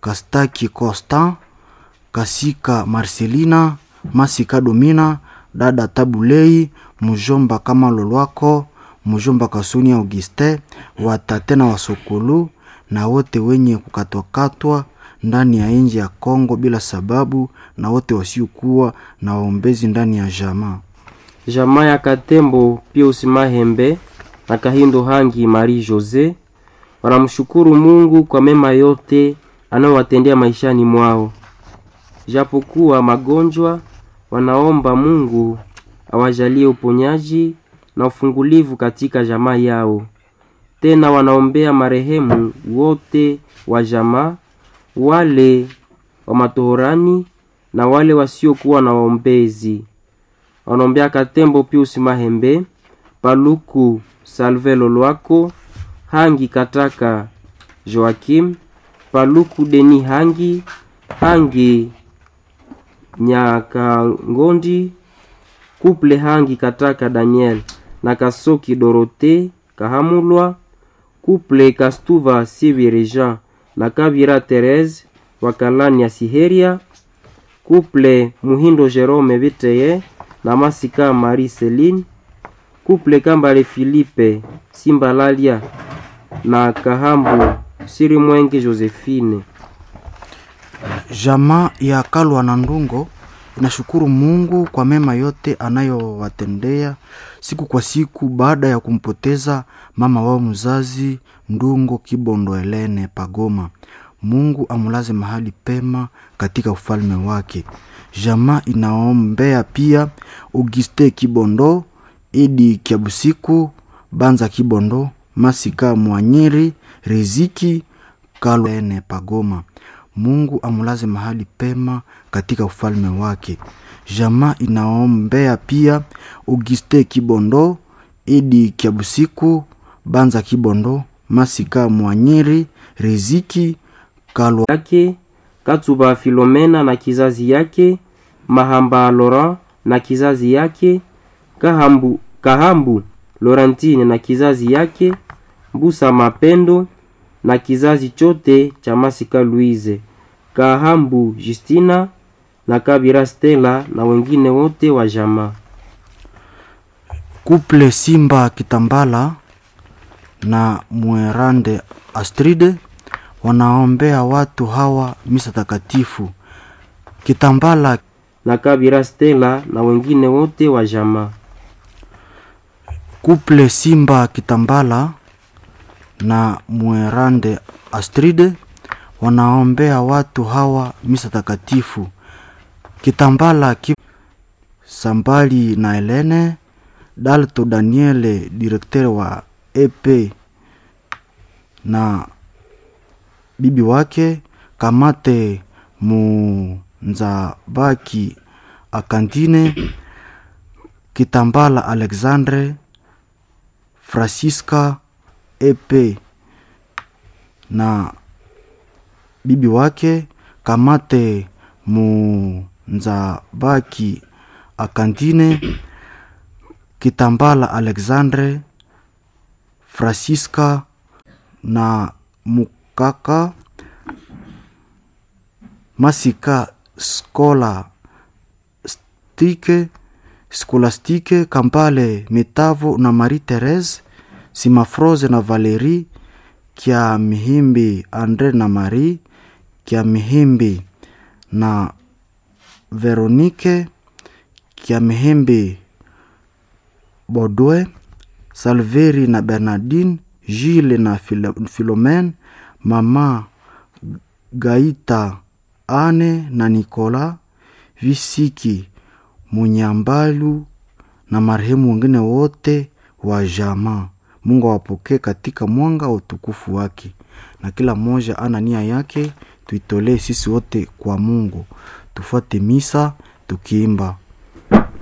Kastaki Constant, Kasika Marcelina, Masika Domina, dada Tabulei, mjomba kama Lolwako, mjomba Kasuni Auguste, watate na wasokulu na wote wenye kukatwakatwa ndani ya nchi ya Kongo bila sababu na wote wasiokuwa na waombezi ndani ya jamaa. jamaa ya Katembo Pius Mahembe na Kahindo Hangi Marie Jose wanamshukuru Mungu kwa mema yote anayowatendea maishani mwao. Japokuwa magonjwa, wanaomba Mungu awajalie uponyaji na ufungulivu katika jamaa yao. Tena wanaombea marehemu wote wa jamaa, wale wa matohorani na wale wasiokuwa na waombezi. Wanaombea Katembo Pius Mahembe, Paluku Salve Lolwako, Hangi Kataka Joakim, Paluku Deni Hangi, Hangi Nyakangondi, Kuple Hangi Kataka Daniel na Kasoki Dorote Kahamulwa, Kuple Kastuva Sibire Jean na Kabira Therese Wakalani ya Siheria, Kuple Muhindo Jerome Viteye na Masika Marie Celine, Kuple Kambale Philippe Simbalalia na Kahambu Siri Mwenge Josephine. Jamaa ya Kalwa na Ndungo inashukuru Mungu kwa mema yote anayowatendea siku kwa siku baada ya kumpoteza mama wao mzazi Ndungo Kibondo Elene Pagoma. Mungu amulaze mahali pema katika ufalme wake. Jamaa inaombea pia Auguste Kibondo, Idi Kiabusiku, Banza Kibondo, Masika Mwanyiri, Riziki Kalene Pagoma. Mungu amulaze mahali pema katika ufalme wake. Jamaa inaombea pia Auguste Kibondo, Idi Kiabusiku, Banza Kibondo, Masika Mwanyiri, Riziki Kalwa yake Katuba Filomena na kizazi yake, Mahamba Laurent na kizazi yake, Kahambu, Kahambu Laurentine na kizazi yake, Mbusa Mapendo na kizazi chote cha Masika Louise, Kahambu Justina na Kabira Stella na wengine wote wa jamaa. Kuple Simba Kitambala na Mwerande Astride wanaombea watu hawa misa takatifu. Kitambala na Kabira Stella na wengine wote wa jamaa. Kuple Simba Kitambala na Mwerande Astride wanaombea watu hawa misa takatifu. Kitambala ki Sambali na Helene Dalto Daniele direkteur wa EP na bibi wake Kamate Munzabaki Akantine Kitambala Alexandre Francisca EP na bibi wake Kamate Munzabaki Akantine Kitambala Alexandre Francisca na Mukaka Masika Skola Stike Skolastike Kampale Metavo na Marie Therese Simafroze na Valerie Kya Mihimbi Andre na Marie Kya Mihimbi na Veronike Kya Mihimbi Bodwe Salveri na Bernardine Gile na Philomene Mama Gaita Ane na Nikola Visiki Munyambalu na marehemu wengine wote wa jamaa. Mungu awapokee katika mwanga wa utukufu wake, na kila mmoja ana nia yake, tuitolee sisi wote kwa Mungu. Tufuate misa tukiimba